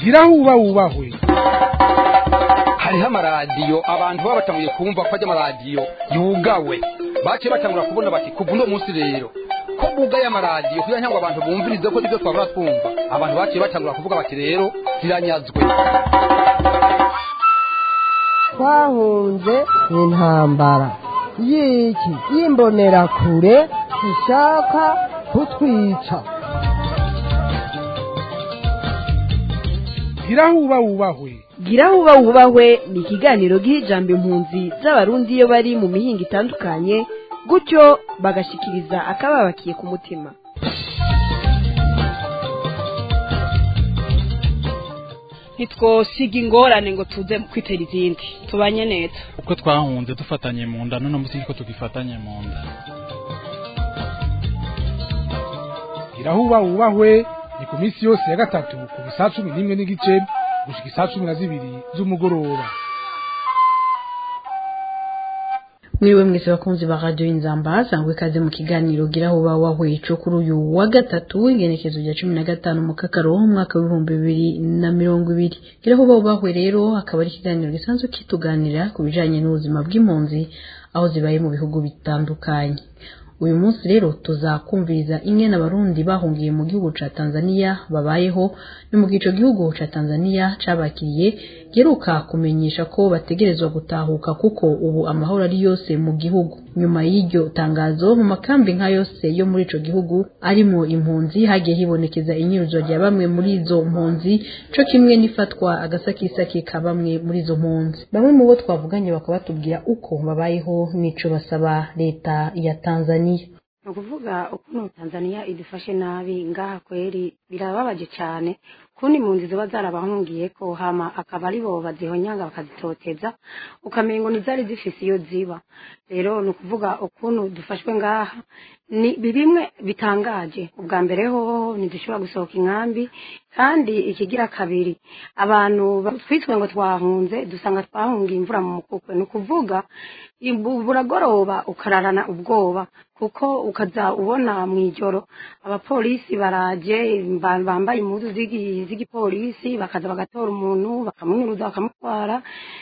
gira huba wubahwe hariho amaradiyo abantu baba batanguye kumva ko ajya amaradiyo yugawe baciye batangura kubona bati kuva uno munsi rero ko bugaye amaradiyo kugira ngo abantu bumvirize ko nibyo twabura twumva abantu baciye batangura kuvuga bati rero ziranyazwe twahunze intambara y'iki y'imbonerakure ishaka kutwica gira huba wubahwe gira huba wubahwe ni ikiganiro giha ijambo impunzi z'abarundi iyo bari mu mihinga itandukanye gutyo bagashikiriza akababakiye ku mutima ntitwosiga ingorane ngo tuze kwitera izindi tubanye neza uko twahunze dufatanye mu nda none munsi ko tugifatanye mu nda gira huba wubahwe ni ku minsi yose ya gatatu kuva isaa cumi n'imwe n'igice gushika isaa cumi na zibiri z'umugoroba mwiriwe mwese bakunzi ba radio inzamba sangwe kaze mu kiganiro gira huba wahweco kuri uyu wa gatatu ingenekezo rya cumi na gatanu mu kakaro umwaka w'ibihumbi bibiri na mirongo ibiri gira huba wubahwe rero akaba ari ikiganiro gisanzwe kituganira ku bijanye n'ubuzima bw'impunzi aho zibaye mu bihugu bitandukanye uyu munsi rero tuzakumviriza ingene abarundi bahungiye mu gihugu ca Tanzania babayeho ni mu gico gihugu ca Tanzania cabakiriye geruka kumenyesha ko bategerezwa gutahuka kuko ubu amahoro ari yose mu gihugu nyuma y'iryo tangazo mu makambi nka yose yo muri ico gihugu arimo impunzi hagiye hibonekeza inyuruzo rya bamwe muri izo mpunzi co kimwe n'ifatwa agasakisaki ka bamwe muri izo mpunzi bamwe mu bo twavuganye bakaba batubwira uko babayeho n'ico basaba leta ya Tanzania ni ukuvuga ukuntu tanzania idufashe nabi ngaha kweri birababaje cyane kundi impunzi ziba zarabahungiye ko hama akaba ari bo bazihonyanga bakazitoteza ukamengo ntizari zifise iyo ziba rero ni ukuvuga ukuntu dufashwe ngaha ni bimwe bitangaje ubwa mbere hoho ntidushobora gusohoka inkambi kandi ikigira kabiri abantu twitwe ngo twahunze dusanga twahungiye imvura mu mukukwe ni ukuvuga buragoroba ukararana ubwoba kuko ukaza ubona mu ijoro abapolisi baraje bambaye impuzu z'igipolisi bakaza bagatora umuntu bakamunyuruza bakamutwara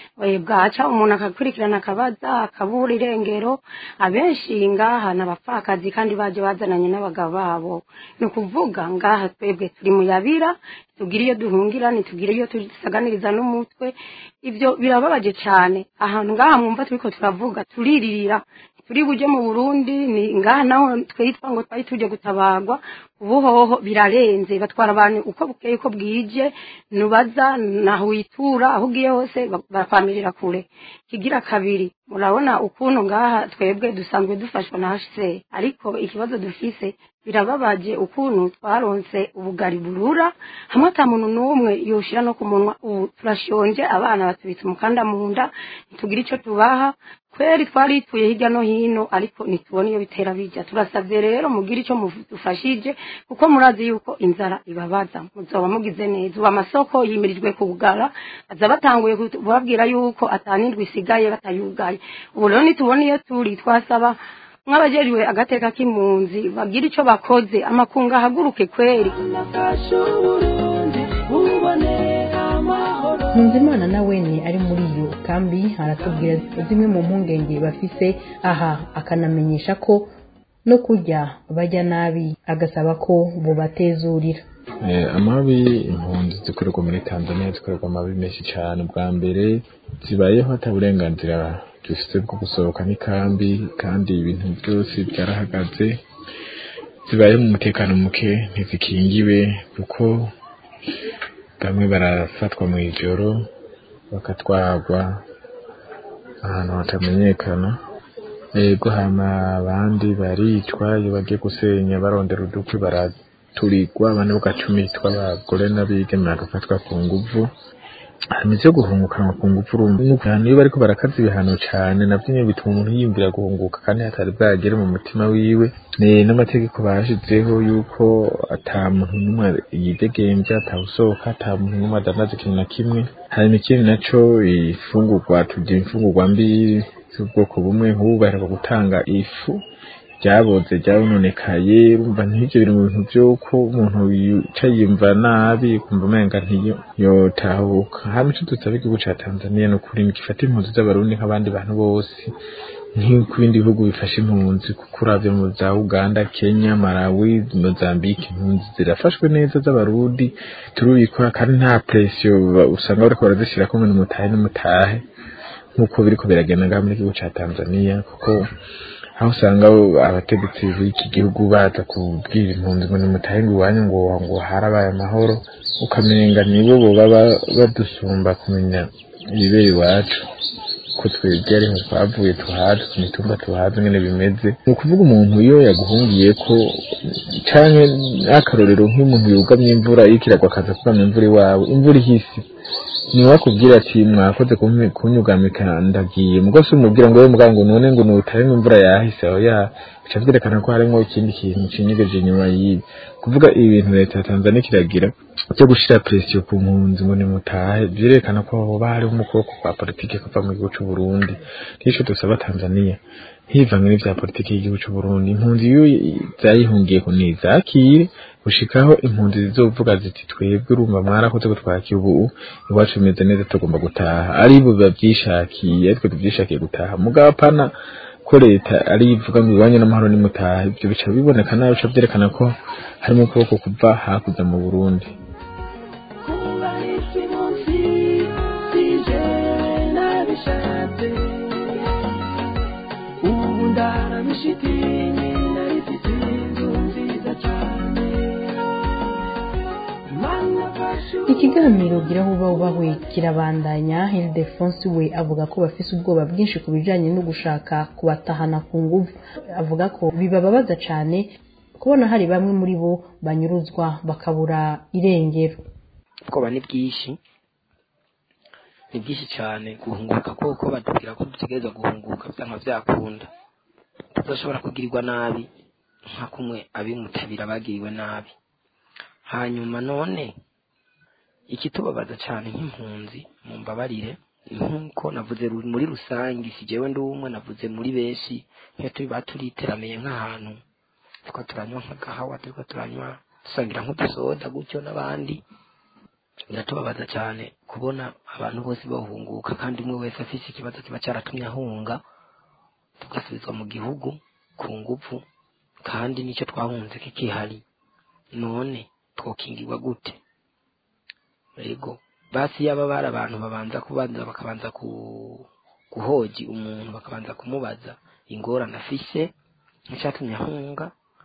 bwaca umuntu akakurikirana akabaza akabura irengero abenshi ngaha ni abapfakazi kandi baje bazananye n'abagabo babo ni ukuvuga ngaha twebwe turi mu yabira tugira iyo duhungira ntitugire iyo tusaganiriza n'umutwe ibyo birababaje cyane ahantu ngaha mwumva turiko turavuga turiririra turi buje mu burundi ni ngaha naho twitwa ngo twari tuje gutabagwa ubu hoho birarenze batwara abantu uko bukeye uko bwije nubaza naho witura aho ugiye hose bakwamirira kure kigira kabiri murabona ukuntu ngaha twebwe dusanzwe dufashwa na hse ariko ikibazo dufise birababaje ukuntu twaronse ubugari burura hamwe ata muntu n'umwe yoshira no ku munwa ubu turashonje abana batubitse umukanda mu nda ntitugira ico tubaha kweri twarituye hirya no hino ariko ntitubona iyo bitera bijya turasabye rero mugire icyo mudufashije kuko murazi yuko inzara ibabaza muzoba mugize neza ubu amasoko yimirijwe kugara baza batanguye kubabwira yuko atanindwi isigaye batayugaye ubu rero nitubona iyo turi twasaba nk'abajejwe agateka k'impunzi bagira icyo bakoze amakunga ahaguruke kweri Nkunzimana nawe ni ari muri iyo kambi aratubwira zimwe mu mpungenge bafise aha akanamenyesha ko no kurya bajya nabi agasaba ko bubatezurira amabi impunzi zikorerwa muri tanzania zikorerwa amabi menshi cyane bwa mbere zibayeho ata burenganzira dufite bwo gusohoka n'ikambi kandi ibintu byose byarahagaze zibaye mu mutekano muke ntizikingiwe kuko bamwe barafatwa mu ijoro bakatwagwa ahantu hatamenyekana yego hama abandi baricwa iyo bagiye gusenya barondera udukwi baraturigwa abandi bagacumitwa abagore n'abigeme bagafatwa ku nguvu hanyuma ivyo guhungukanwa ku nguvu urumva iyo bariko barakaza ibihano cane navyo nyene bituma umuntu yiyumvira guhunguka kandi hatari bwagere mu mutima wiwe n'amategeko bashizeho yuko ata muntu n'umwe yidegemvya atawusohoka ata muntu n'umwe adandaza ikintu na kimwe hanyuma ikindi naco ifungurwa turya imfungurwa mbi z'ubwoko bumwe nk'ubu baheruka gutanga ifu ryaboze ryabononekaye urumva nk'ivyo biri mu bintu vy'uko umuntu yicaye yumva nabi kumva umenga ntiyo yotahuka hama ico dusaba igihugu ca tanzaniya ni ukuri gifata impunzi z'abarundi nk'abandi bantu bose nk'uko ibindi bihugu bifasha impunzi kuko uravye mu za uganda kenya malawi mozambique impunzi zirafashwe neza z'abarundi turubikora kandi nta presiyo usanga bariko barazishirako ngo nimutahe nimutahe nk'uko biriko biragenda ngaha muri igihugu ca tanzaniya kuko aho usanga abategetsi b'iki gihugu baza kubwira impunzi ngo nimutahe ngo iwanyu ngo ngo harabaye amahoro ukamenga nibo boba badusumba kumenya ibibera iwacu ko twebwe ariho twavuye tuhazi ku mitumba tuhazi ngene bimeze ni ukuvuga umuntu iyo yaguhungiye ko canke akarorero nk'umuntu yugamye imvura iriko iragwa akaza kugama imvura iwawe imvura ihise ni wakubwira ati mwakoze kunyugamika ndagiye mugo se umubwira ngo wewe muganga none ngo nutahe imvura yahise aho ya bica vyerekana ko harimwo ikindi kintu cinyegeje inyuma y'ibi kuvuga ibi bintu leta ya tanzania kiragira cyo gushira presiyo ku mpunzi ngo nimutahe vyerekana ko hoba hariho umukoko kwa politike kuva mu gihugu c'uburundi nico dusaba tanzania hivange n'ivya politike y'igihugu c'uburundi impunzi iyo zayihungiye ko nizakire gushikaho impunzi zizovuga ziti twebwe urumva mwarakoze gutwakira ubu iwacu bimeze neza tugomba gutaha ari bo bavyishakiye aritwe tuvyishakiye gutaha mugabo pana ko leta ari ivuga ngo iwanyu n'amahoro nimutaha ivyo bica biboneka nabi bica vyerekana ko harimo ukuboko kuva hakurya mu burundi ikiganiro gira vuba ubahwe kirabandanya Ildefonse we avuga ko bafise ubwoba bwinshi ku bijanye no gushaka kubatahana ku nguvu avuga ko bibababaza cane kubona hari bamwe muri bo banyuruzwa bakabura irengero ubwoba ni bwinshi ni bwinshi cyane guhunguka kuko batubwira ko dutegereza guhunguka byanga byakunda tudashobora kugirirwa nabi nka kumwe abimutabira bagiriwe nabi hanyuma none ikitubabaza cyane nk'impunzi mu mbabarire nk'uko navuze muri rusange si jewe ndi umwe navuze muri benshi nk'iyo turi baturiteramiye nk'ahantu turiko turanywa nk'agahawa turiko turanywa dusangira nk'udusoda gutyo n'abandi biratubabaza cyane kubona abantu bose bahunguka kandi umwe wese afise ikibazo kiba cyaratumye ahunga tugasubizwa mu gihugu ku nguvu kandi nicyo twahunze kikihari none twokingirwa gute ego basi yaba bari abantu babanza kubanza bakabanza guhoji umuntu bakabanza kumubaza ingorane afise nk'icyatumye ahunga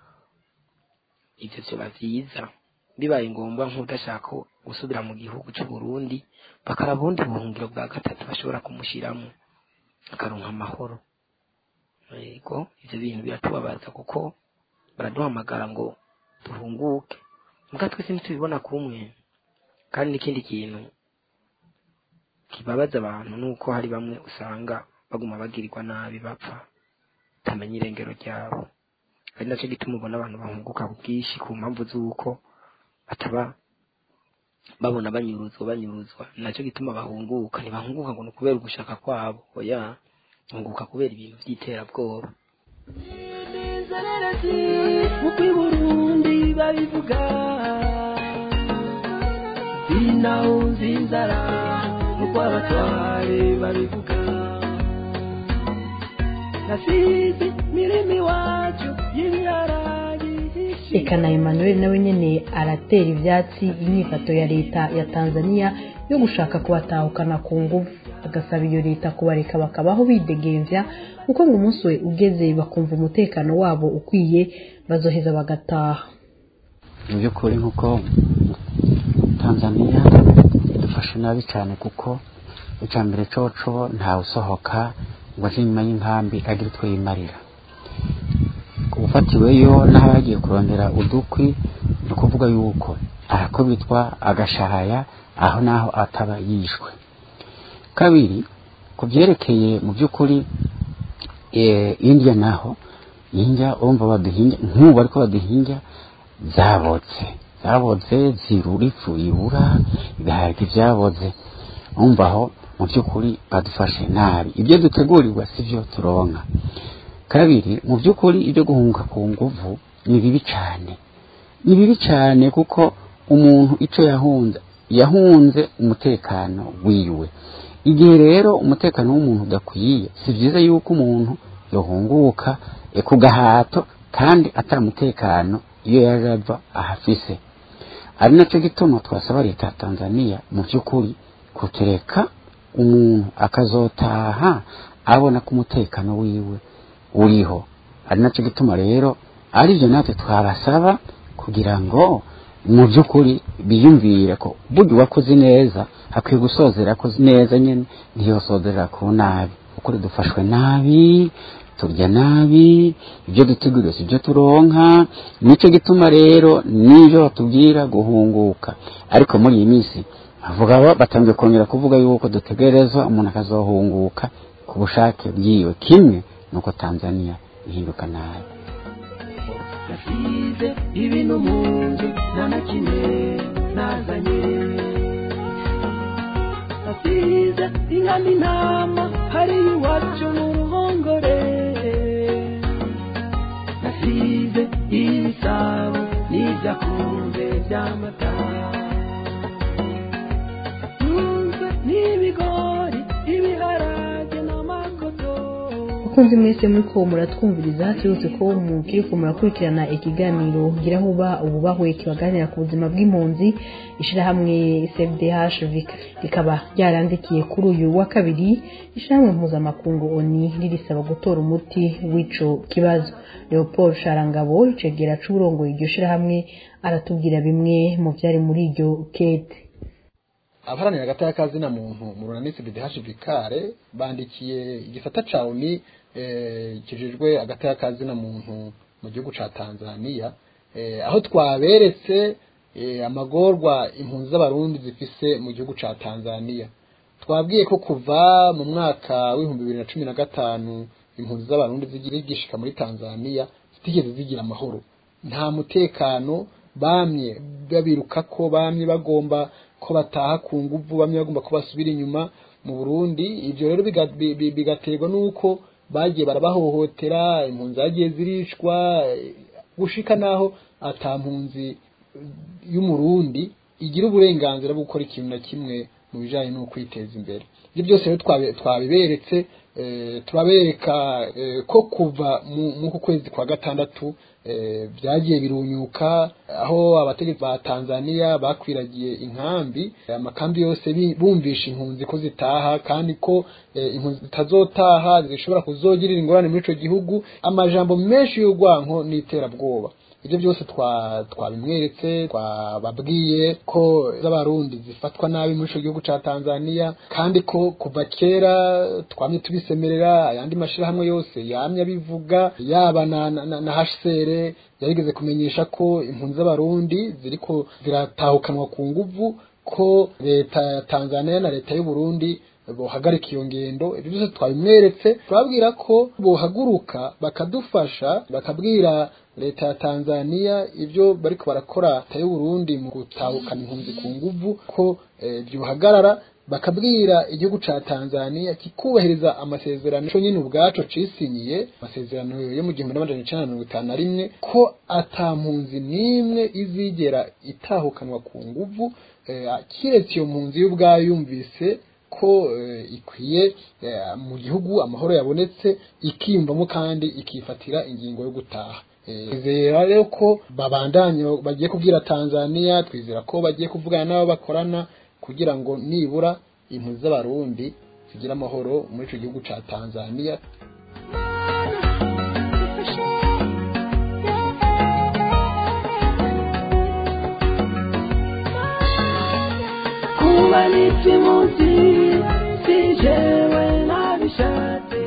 ibyo byoba byiza bibaye ngombwa nk'udashaka gusubira mu gihugu cy'u Burundi bakaraba ubundi buhungiro bwa gatatu bashobora kumushyiramo akaronka amahoro yego ibyo bintu biratubabaza kuko baraduhamagara ngo duhunguke mbwa twese ntitubibona kumwe kandi n'ikindi kintu kibabaza abantu ni uko hari bamwe usanga baguma bagirirwa nabi bapfa utamenya irengero ryabo ari nacyo gituma ubona abantu bahunguka ku bwinshi ku mpamvu z'uko bataba babona banyuruzwa banyuruzwa nacyo gituma bahunguka ntibahunguka ngo ni ukubera ugushaka kwabo oya bahunguka kubera ibintu by'iterabwoba uko i burundi babivuga sinawunze inzara uko abatware babivuga nasize mirimo iwacu y'ibirarayi reka na emmanuel nawe nyene aratera ivyatsi inyifato ya leta ya tanzania yo gushaka kubatahukana ku nguvu agasaba iyo leta kubareka bakabaho bidegemvya kuko ngo umunsi we ugeze bakumva umutekano wabo ukwiye bazoheza bagataha mu by'ukuri nk'uko tanzania idufashe nabi cyane kuko icya mbere coco ntawe usohoka ngo aje inyuma y'inkambi agire utwo yimarira ufatiweyo n'aho yagiye kurondera udukwi ni ukuvuga yuko arakubitwa agashahaya aho naho ataba yishwe kabiri ku byerekeye mu by'ukuri indya naho indya urumva baduhinga nk'ubu ariko baduhinga zabotse zabotse zirura ifu irura ibiharage byabotse umva aho mu by'ukuri badufashe nabi ibyo dutegurirwa si byo turonka kabiri mu by'ukuri ibyo guhunga ku nguvu ni bibi cyane ni bibi cyane kuko umuntu icyo yahunze yahunze umutekano wiwe igihe rero umutekano w'umuntu udakwiye si byiza yuko umuntu yohunguka e, ku gahato kandi atari umutekano iyo yaje ava ahafise ari nacyo gituma twasaba leta ya tanzania mu by'ukuri kutureka umuntu akazotaha abona ko umutekano wiwe uriho ari nacyo gituma rero aribyo natwe twabasaba kugira ngo mu by'ukuri biyumvire ko burya uwakoze neza hakwiye gusozera akoze neza nyine ntiyosozera ku nabi ukuri dufashwe nabi turya nabi ibyo dutegura si ibyo turonka nicyo gituma rero n'ibyo batubwira guhunguka ariko muri iyi minsi bavuga batangiye kongera kuvuga yuko dutegerezwa umuntu akazohunguka ku bushake bwiwe kimwe nuko tanzania ihinduka nabi nasize ibintu mu nzu nta na kimwe nazanye nasize inka n'intama hari iwacu mu ruhongore nasize ibisabo n'ibyakunze by'amata ntunze n'ibigori ibiharage n'amakoto bakunzi mwese muri ko muratwumviriza turutse ko mukiri ko murakurikirana ikiganiro gira aho uba ububahwe kibaganira ku buzima bw'impunzi ishyirahamwe cfdh rikaba ryarandikiye kuri uyu wa kabiri ishyirahamwe mpuzamakungu oni ririsaba gutora umuti w'ico kibazo leopold sharangabo icegera c'uburongoye iryo shyirahamwe aratubwira bimwe mu byari muri iryo kete abaharanira agata y'akazina muntu mu runanisi bidh vikare bandikiye igisata ca oni kijejwe agata y'akazina muntu mu gihugu ca tanzania aho twaberetse amagorwa impunzi z'abarundi zifise mu gihugu ca tanzania twabwiye ko kuva mu mwaka w'ibihumbi bibiri na cumi na gatanu impunzi z'abarundi zigishika muri tanzania zitigeze zigira amahoro nta mutekano bamye babiruka ko bamye bagomba ko bataha ku nguvu bamwe bagomba ko basubira inyuma mu Burundi ivyo rero bigaterwa nuko bagiye barabahohotera impunzi zagiye zirishwa gushika naho ata mpunzi y'umurundi igira uburenganzira bwo gukora ikintu na kimwe mu bijanye no kwiteza imbere ibyo byose rero twabiberetse turabereka ko kuva mu kwezi kwa gatandatu byagiye birunyuka aho abategetsi ba Tanzania bakwiragiye inkambi amakambi yose bumvisha impunzi ko zitaha kandi ko impunzi zitazotaha zishobora kuzogirira ingorane muri ico gihugu amajambo menshi y'urwanko n'iterabwoba ibyo byose twabimweretse twababwiye ko z'abarundi zifatwa nabi muri ico gihugu ca Tanzania kandi ko kuva kera twamye tubisemerera ayandi mashirahamwe yose yamye abivuga yaba na, na, na, na HCR yarigeze kumenyesha ko impunzi z'abarundi ziriko ziratahukanwa ku nguvu ko leta ya Tanzania na leta y'u Burundi bohagarika iyo ngendo ibyo byose twabimweretse turabwira ko bohaguruka bakadufasha bakabwira leta ya Tanzania ibyo bariko barakora leta y'u Burundi mu gutahukana impunzi ku nguvu ko byohagarara bakabwira igihugu ca Tanzania kikubahiriza amasezerano cyo nyine ubwaco cisinyiye amasezerano yo mu gihumbi n'amajana icenda na mirongo itanu na rimwe ko ata mpunzi n'imwe izigera itahukanwa ku nguvu kiretse iyo mpunzi y'ubwayo yumvise ko ikwiye mu gihugu amahoro yabonetse ikiyumvamo kandi ikifatira ingingo yo gutaha twizera rero ko babandanye bagiye kubwira Tanzania twizera ko bagiye kuvugana n'abo bakorana kugira ngo nibura impunzi z'abarundi zigira amahoro muri ico gihugu ca Tanzania kuba n'ikimuzi si jewe nabishatse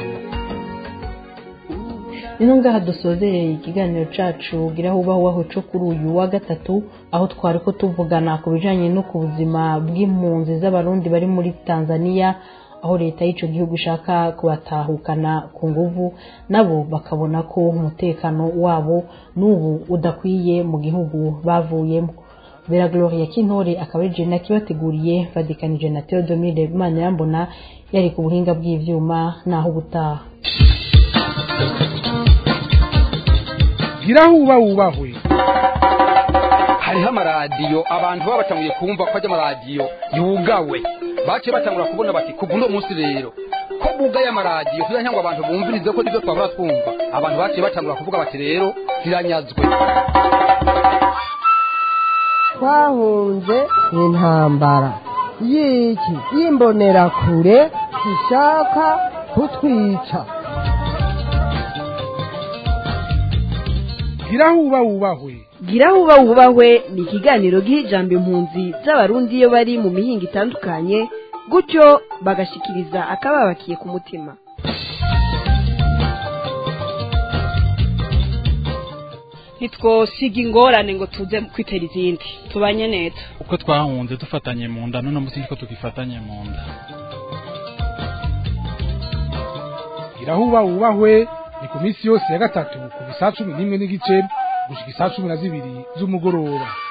rero ngaha dusozereye ikiganiro cacu gira aho ubaho waho co kuri uyu wa gatatu aho twari ko tuvugana ku bijanye no ku buzima bw'impunzi z'abarundi bari muri tanzania aho leta y'ico gihugu ishaka kubatahukana ku nguvu nabo bakabona ko umutekano wabo n'ubu udakwiye mu gihugu bavuyemo Vera Gloria Kintore akaba ari Jena kibateguriye vadikanije na Theodomire Manirambona yari ku buhinga bw'ivyuma naho ubutaha gira huba wubahwe hariho amaradiyo abantu baba batanguye kumva ko ajya amaradiyo yugawe baciye batangura kubona bati kuva uno munsi rero ko bugaye amaradiyo kugira ngo abantu bumvirize ko nibyo twahora twumva abantu baciye batangura kuvuga bati rero ziranyazwe twahunze intambara y'iki y'imbonerakure ishaka kutwica gira huba wubahwe gira huba wubahwe ni ikiganiro giha ijambo impunzi z'abarundi iyo bari mu mihinga itandukanye gutyo bagashikiriza akababakiye ku mutima ntitwosiga ingorane ngo tuze kwitera izindi tubanye neza uko twahunze dufatanye mu nda none munsi niko tugifatanye mu nda gira huba wubahwe ni ku minsi yose ya gatatu ku saa cumi n'imwe n'igice gushika isaa cumi na zibiri z'umugoroba